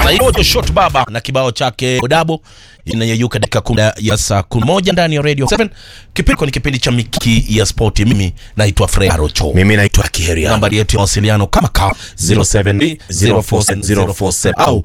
Anaitwa Shot Baba na kibao chake Odabo inayeyuka dakika kumi ya saa kumi moja ndani ya Radio 7. Kipindi ni kipindi cha Mikiki ya Spoti. Mimi naitwa Fred Arocho. Mimi naitwa Kiheria. Nambari yetu ya mawasiliano kama ka 07047047 au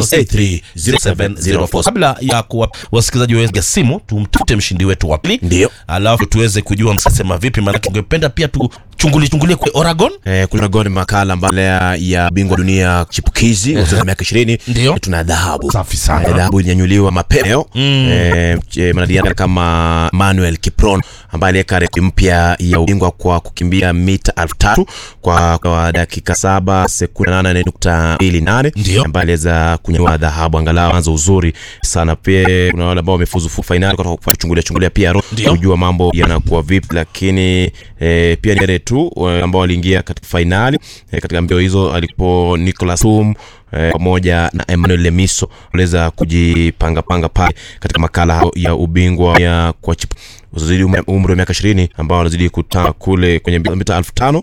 08307047. Kabla ya kuwa wasikilizaji wetu simu, tumtafute mshindi wetu wa pili, Ndio. alafu tuweze kujua msasema vipi, maana tungependa pia tuchungulie chungulie kwa Oregon. Eh, kuna goni makala mbale ya bingwa dunia chipukizi uh miaka 20 Ndio. tuna dhahabu. Safi sana. Eh, dhahabu ilinyanyuliwa mapema leo. Eh, eh, mwanariadha kama Manuel Kipron ambaye aliweka rekodi mpya ya ubingwa kwa kukimbia mita elfu tatu kwa, kwa dakika saba sekunde nane nukta mbili nane Ndio. ambaye aliweza kunyanyua dhahabu angalau anza uzuri sana. Pia kuna wale ambao wamefuzu fu- fainali kwa kuchungulia chungulia pia ro- Ndio. kujua mambo yanakuwa vipi, lakini eh, pia ni wale tu eh, ambao waliingia katika fainali eh, katika mbio hizo alipo Nicolas Tum eh, pamoja na Emmanuel Lemiso waliweza kujipanga panga pale katika makala hayo ya ubingwa ya kwa chip wazidi umri wa miaka 20 ambao wanazidi kutana kule kwenye mbio za mita elfu tano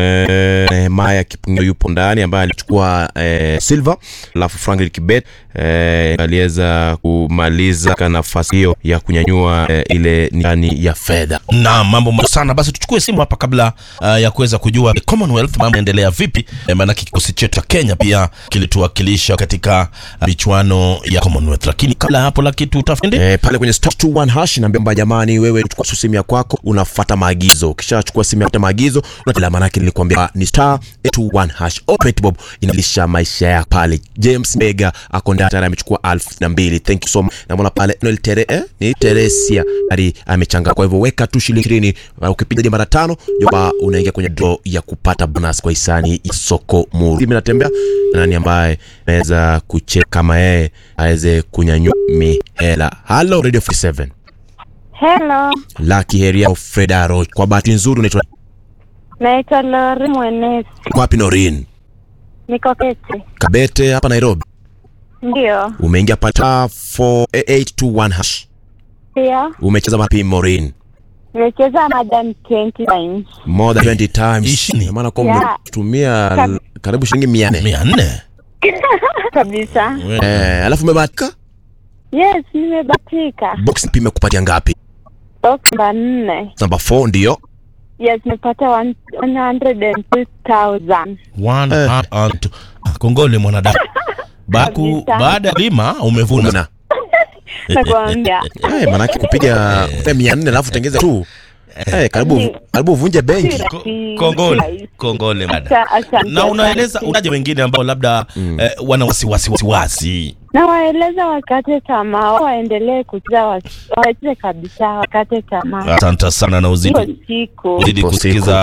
eh, Nehemaya Kipng'etho yupo ndani ambaye alichukua eh, silver, alafu Franklin Kibet eh, aliweza kumaliza katika nafasi hiyo ya kunyanyua eh, ile nishani ya fedha. na mambo mazuri sana basi tuchukue simu hapa kabla uh, ya kuweza kujua commonwealth mambo yanaendelea vipi eh, maanake kikosi chetu cha kenya pia kilituwakilisha katika uh, michuano ya commonwealth lakini kabla ya hapo laki tutafende Eh, pale kwenye star 21 hash naambia kwamba jamani, wewe chukua tu simu ya kwako, unafuata maagizo. Ukishachukua simu ya kufuata maagizo, unatela manake nilikwambia ni star 21 hash. Operate Bob inalisha maisha ya pale. James Mega ako ndani tayari amechukua elfu na mbili. Thank you so much. Naona pale Noel Tere eh, ni Teresia ari amechanga. Kwa hivyo weka tu shilingi 20 uh, ukipiga hadi mara tano, jomba unaingia kwenye draw ya kupata bonus kwa hisani ya soko muru. Mimi natembea na nani ambaye naweza kucheka kama yeye aweze kunyanyua mihela. Hello Radio 47. Hello, Lucky Heria Fred Aro. Kwa bahati nzuri unaitwa naitwa Lori Mwenesi, kwapi Norin? niko Kete. Kabete hapa Nairobi. Ndio, Umeingia pale 4821 hash. pia Umecheza wapi Morin? nimecheza madam 20 times. More than 20 times. Ishini. Maana kwa Yeah. umetumia Kab- karibu shilingi 400. mia nne kabisa. Eh, alafu umebahatika? Yes, nimebatika. Box pime kupatia ngapi? Box namba nne. Number 4 ndio. Yes, nimepata one- 102,000. One heart and two. Ah, kongole mwanadamu baku Kabisa. baada ya lima umevuna Na. Nakwambia. Eh, manake kupiga kupiga 400 alafu tengeze tu. Eh, karibu karibu uvunje benki. Si Ko- rahisi. kongole kongole mada Asa- asante, na unaeleza asante. unaje wengine ambao labda eh, wana wasiwasi wasiwasi na waeleza wakate tamaa, waendelee kucheza, wasi- wacheze kabisa, wakate tamaa. asante sana na uzidi Hiyo siku uzidi Ipo kusikiza